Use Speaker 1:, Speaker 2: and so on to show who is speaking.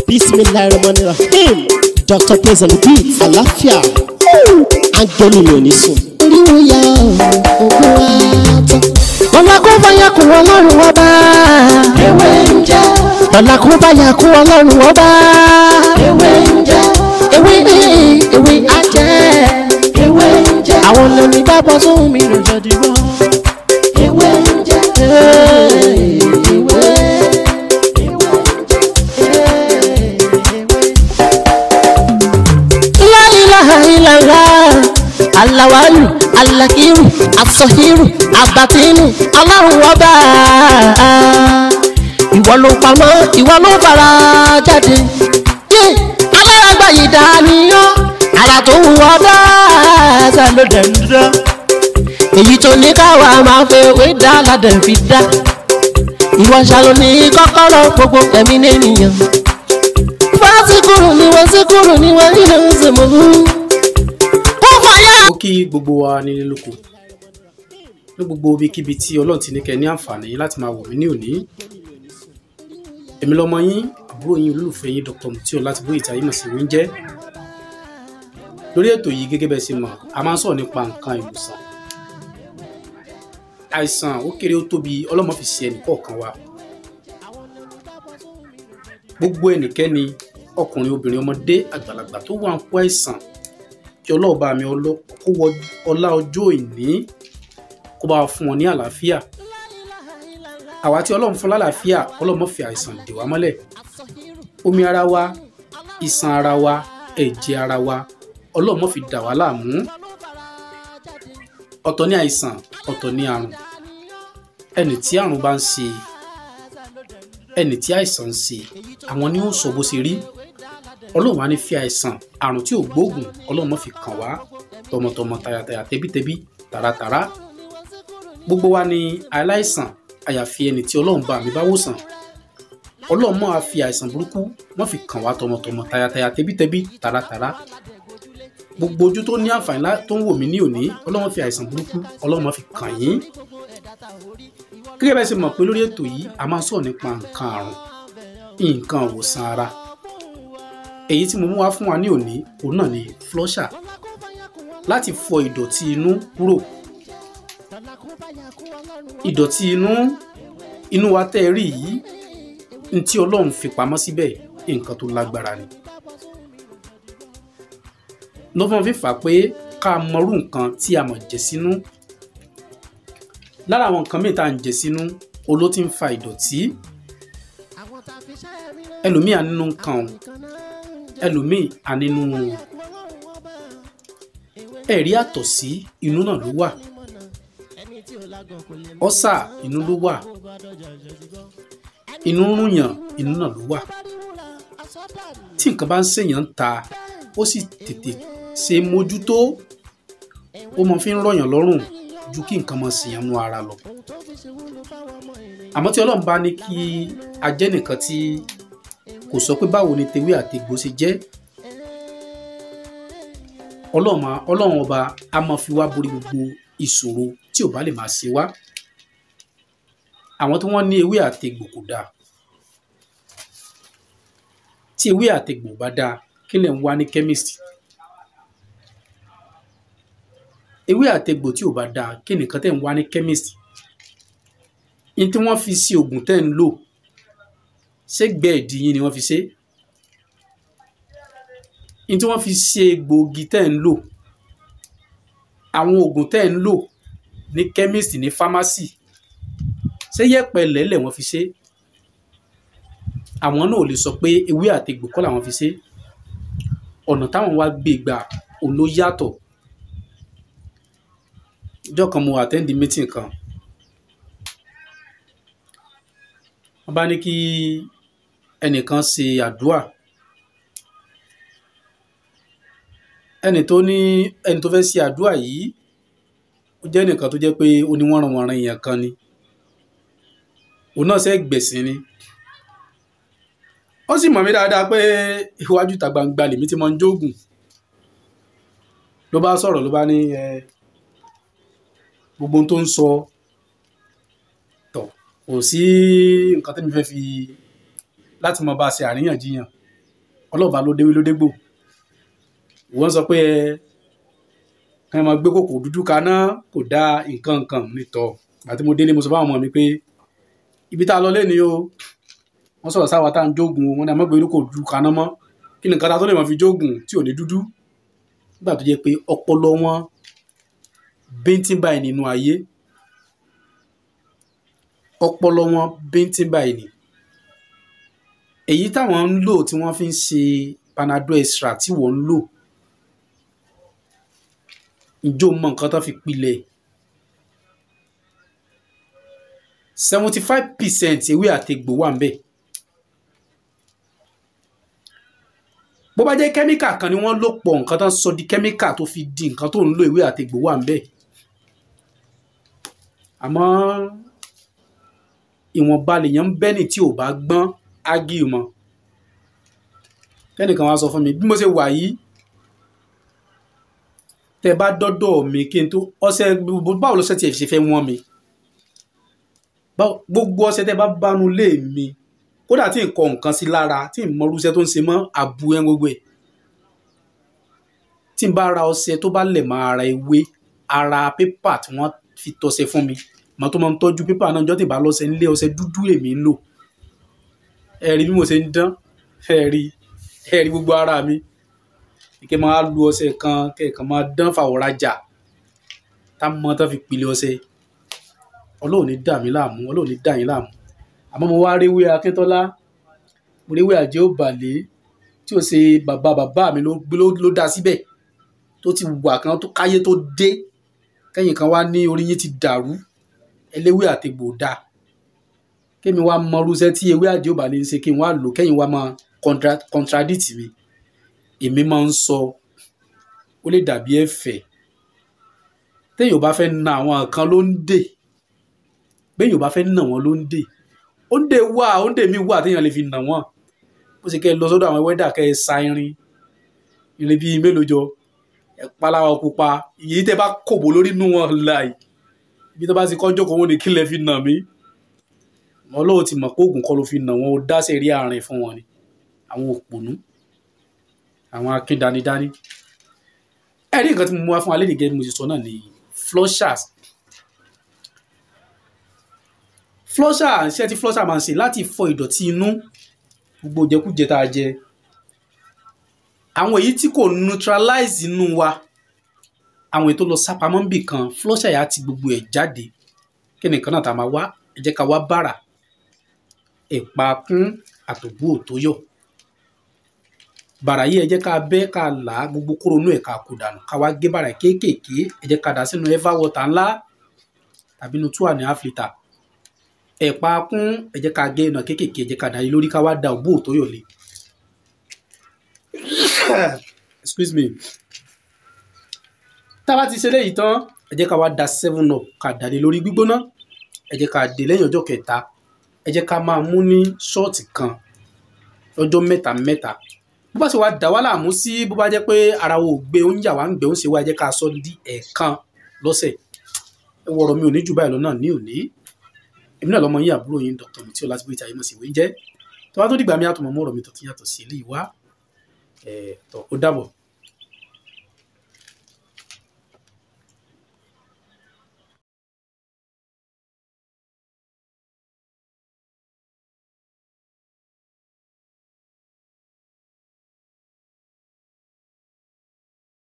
Speaker 1: bismillahirrahmanirrahim dr praise and beat àlàáfíà áńgẹ́lì mi ò ní sùn. oríwo ya ògùn wa tán. lọ́la kó bá yà kó ọlọ́run ọba.
Speaker 2: ewé ń jẹ́
Speaker 1: lọ́la kó bá yà kó ọlọ́run ọba.
Speaker 2: ewé ń jẹ́
Speaker 1: ewé ewé ajẹ́.
Speaker 2: ewé ń jẹ́
Speaker 1: àwọn lẹ́ni bá bọ́ sóhun mi lò jọ dìbò.
Speaker 2: ewé ń jẹ́
Speaker 1: ewé La ilaha illallah alawalu alakiru asọhiru abatinu ọlọ́run ọba ìwọ ló pamọ́ ìwọ ló fara jáde yé alárágbá yìí dániyàn ara tó wù ọ́ dáadáa ló dẹ̀ ń dá èyí tó ní káwa máa fẹ́ wé dá ládẹ̀ fi dá ìwọ ṣàlò ní kọ́kọ́rọ́ gbogbo ẹ̀mí nìyẹn fásikúrú ni wọ́n síkúrú ni wọ́n nínú ìsìnkú. ó fàyà.
Speaker 3: ó kí gbogbo wa nílé lóko ní gbogbo ibikíbi tí ọlọ́run ti ní kẹ́ ní àǹfààní láti máa wò mí ní òní èmi lọmọ yín àbúrò yín olólùfẹ́ yín dr mutio láti bóyá ìtayé mọ̀ sí oúnjẹ lórí ètò yìí gẹ́gẹ́ bẹ́ẹ̀ ṣe mọ̀ a máa ń sọ̀rọ̀ nípa nǹkan ìwòsàn àìsàn ó kéré ó tóbi ọlọ́mọ fi ṣe ẹnì kọ̀ọ̀kan wa gbogbo ẹnikẹ́ni ọkùnrin obìnrin ọmọdé àgbàlagbà tó wà ń kó àìsàn kí ọlọ́ọ̀bá mi ọlọ́- kó wọ ọlá ọjọ́ ìní kó bá wa fún wọn ní àlàáfíà àwa tí ọlọ́run fún lálàáfíà ọlọ́mọ fi àìsàn dè wá mọ́lẹ̀ omi ara wa iṣan ara wa ẹ̀jẹ̀ ara wa ọlọ́mọ fi dà wá láàmú ọ̀tọ̀ ní àìsàn ọ̀tọ̀ ní àrùn ẹni tí àrùn bá ń ṣe ẹni tí àìsàn ń ṣe àwọn ni ó sọ bó ṣe rí ọlọ́run á ní fi àìsàn àrùn tí ò gbóògùn ọlọ́run má fi kàn wá tọmọtọmọ tayàtayà tẹbítẹbí tàràtàrà gbogbo wa ni aláìsàn àyàfi ẹni tí ọlọ́run bá mi bá wòsàn ọlọ́run má fi àìsàn burúkú má fi kàn wá tọmọtọmọ tayàtayà tẹbítẹbí tàràtàrà gbogbo ojú tó ní àǹfààní lá- tó ń wò mí ní òní ọlọ́run fi àìsàn burúkú ọlọ́run má fi kàn yín gẹ́gẹ́ bẹ́ẹ̀ ṣe mọ̀ pé lórí ètò yìí a máa ń sọ̀rọ̀ nípa nǹkan àrùn nǹkan ìwòsàn ara èyí tí mo mú wá fún wa ní òní òun náà ni flusher láti fọ ìdọ̀tí inú kúrò ìdọ̀tí inú inú wa tẹ́ ẹ rí yìí ní tí ọlọ́run fi pamọ́ síbẹ̀ nǹkan tó lágbára ni lọ́fọ̀n fífà pé ká mọrú nǹkan tí a mọ̀ jẹ sínú lára àwọn nǹkan mìíràn tá à ń jẹ sínú oló ti ń fa ìdọ̀tí ẹlòmíì á nínú nǹkan ọ̀hún ẹlòmíì á nínú ẹ̀rí àtọ̀sí inú náà ló wà ọ́sà inú ló wà inú rúnyàn inú náà ló wà tí nǹkan bá ń ṣèyàn ń ta ó sì tètè ṣe mójútó ó mọ fi ń rọ̀yàn lọ́rùn ju kí nǹkan mọ ṣèyàn nú ara lọ àmọ́ tí ọlọ́run bá ní kí a jẹ́ nìkan tí kò sọ pé báwo ni tewé àtegbò ṣe jẹ́ ọlọ́run máa- ọlọ́run ọba a máa fi wá borí gbogbo ìṣòro tí ò bá lè máa ṣe wá àwọn tí wọ́n ní ewé àtegbò kò dáa tí ewé àtegbò bá dáa kí lẹ̀ ń wá ní chemist ewé àtegbò tí ò bá dáa kí nìkan tẹ̀ ń wá ní chemist ní tí wọ́n fi sí oògùn tẹ́ ń lò ṣé gbẹ̀ẹ́dì yín ni wọ́n fi ṣe ní tí wọ́n fi ṣe egbòogi tẹ́ ń lò àwọn oògùn tẹ́ ń lò ní chemist ní pharmacy ṣé yẹ̀pẹ̀ lẹ́lẹ̀ wọ́n fi ṣe àwọn náà ò lè sọ pé ewé àtegbò kọ́ làwọn fi ṣe ọ̀nà táwọn wá gbé gbà òun ló yàtọ̀ ọjọ́ kan mo attend meeting kan wọ́n bá ní kí ẹnìkan ṣe àdúà ẹnì tó ní ẹni tó fẹ́ ṣe àdúà yìí ó jẹ́ ẹnìkan tó jẹ́ pé ó ní wọ́n ràn wọ́n ran èèyàn kan ni òun náà ṣe gbẹ̀sìn ni ó sì mọ̀ mí dáadáa pé iwájú ìta gbangba lèmi ti máa ń jóògùn ló bá sọ̀rọ̀ ló bá ní ẹ gbogbo ohun tó ń sọ tọ̀ kò sí nǹkan tẹ́mi fẹ́ fi láti mọ bá a ṣe àríyànjiyàn ọlọ́ọ̀bá ló déwé ló dégbò wọ́n sọ pé ẹ ẹ máa gbé kòkò dúdú kaná kò dá nǹkan nǹkan nìtọ̀ àti mo délé mo sọ fáwọn ọmọ mi pé ibi tá a lọ lẹ́ni o wọ́n sọ̀rọ̀ sáwa tá à ń jógun wọn ni a má gbé kòkò dúdú kaná mọ́ kí ni nǹkan tá a tó lè máa fi jógun tí ò ní dúdú nígbà tó jẹ́ pé ọpọlọ wọn bíntín báyìí nínú ayé ọpọlọ wọn bíntín báyìí ni èyí táwọn ń lò tí wọ́n fi ń ṣe panadol extra tí wọ́n ń lò ìjó mọ nǹkan tó fi pilẹ̀ seventy five percent ewé àtegbò wà ń bẹ̀ bó bá jẹ́ kẹ́míkà kan ni wọ́n lò pọ̀ nǹkan tó ń sọ di kẹ́míkà tó fi di nǹkan tó ń lo ewé àtegbò wà ń bẹ̀ àmọ́ ìwọ̀nba lèèyàn ń bẹ́ni tí ò bá gbọ́n ágì mọ́ kẹ́nìkan wá sọ fún mi bí mo ṣe wà yìí tẹ bá dọ́dọ̀ mi kí n tó ọṣẹ báwo lọ́sẹ̀ tí ẹ ṣe fẹ́ wọ́n mi gbogbo ọṣẹ tẹ bá bánu lé mi kódà tí n kọ nǹkan sí lára tí n mọ irúṣẹ́ tó ń ṣe mọ́ àbú ẹ gbogbo ẹ̀ tí n bá ra ọṣẹ tó bá lẹ̀ mọ́ ara ewé ara pépà tí wọ́n fi tọṣẹ fún mi màá tó máa ń tọ́jú pépà náà jọ́ tí bá lọ́ṣẹ nílé ọṣẹ dúdú èmi ń lò ẹ rí bí mo ṣe ń dán ẹ rí ẹ rí gbogbo ara mi kí máa lu ọṣẹ kan kẹ̀kàn máa dán fàwọ̀rajà tá mọ́ tán fi pilẹ̀ ọṣẹ ọlọ́run ní dà mí láàmú ọlọ́run ní dà yín láàmú àmọ́ mo wá réwé akíntọ́lá mo réwé àjẹ́ òbàlẹ́ tí ó ṣe bàbá bàbá mi ló dá síbẹ̀ tó ti wà kan tó káyé tó dé kẹ́yìn kan wá ní orí yín ti dàrú ẹléwé àtegbò dá kémi wá mọ irúṣẹ́ tí ewé àjẹ́ òbàlẹ́ ń ṣe kí n wá lò kẹ́yìn wá máa contradict mi èmi máa ń sọ ó lè dàbí ẹ̀fẹ̀ téèyàn bá fẹ́ na àwọn kan ló ń dè béèyàn bá fẹ́ nà wọ́n ló ń dè ó ń dè wá ó ń dè mí wá téèyàn lè fi nà wọ́n bó ṣe kẹ́ ẹ lọ sọ́dọ̀ àwọn wẹ́dà kẹ́ ẹ sa irin irin bíi mélòó jọ ẹ paláwa pupa ìyí tẹ́ bá kòbó lórí inú wọn láì ibi tó bá ti kọ́jọ́ kan wọn ni kí lẹ fi nà mí wọn lọ́wọ́ ti mọ̀ pé oògùn kọ́ ló fi nà wọn ó dá sẹ́rí àárín fún wọn ni àwọn òpònú àwọn akíndanidání ẹ̀rí nǹkan tí mo mú wá fún alẹ́ nìgẹ́ mo ti sọ náà ni flushers flusher iṣẹ́ tí flusher máa ń ṣe láti fọ ìdọ̀tí inú gbogbo jẹkújẹ tá a jẹ àwọn èyí tí kò neutralize inú wa àwọn èyí tó lọ sápamọ́ níbì kan flusher yà á ti gbogbo ẹ̀ jáde kí nìkan náà tá a máa wá ẹ jẹ́ ká wá bàrà ẹ̀pà kún àtòbú òtóyọ̀ bàrà yìí ẹ jẹ́ ká bẹ́ ká là á gbogbo kóró inú ẹ̀ ká kó dànù ká wá gé bàrà kéékèèké ẹ jẹ́ ká dà sínú ẹ́fà wọ́tà ńlá tàbí inú two and a half litre ẹ̀pà kún ẹ jẹ́ ká gé iná kéékèèké ẹ jẹ́ ká dà yìí lórí ká wá da òbú òtóyọ̀ lé excuse me tá a bá ti ṣe léyìí tán ẹ jẹ́ ká wá da seven up ká dà lé lórí gbígbóná ẹ jẹ́ ká dé lẹ́yìn ọjọ́ kẹta ẹ jẹ́ ká máa mú ní ṣọ́ọ̀tì kan lọ́jọ́ mẹ́ta mẹ́ta bó bá ṣe wá dà wá láàmú sí bó bá jẹ́ pé ara wo gbé oúnjẹ àwa ń gbé oúnjẹ wa ẹ jẹ́ ká sọ di ẹ̀ẹ̀kan lọ́sẹ̀ ẹ wọ̀rọ̀ mi ò ní jù báyìí lọ náà ní òní èmi náà lọ́mọ yín àbúrò yín dr mi tí ó láti bóyá ayé mọ̀ sí ìwé ń jẹ́ tó bá tó dìgbà mi àtọmọ̀ mọ́ ọ̀rọ̀ mi tó ti yàtọ̀ sí ilé ìwá ẹ̀ tó ó dàbọ̀.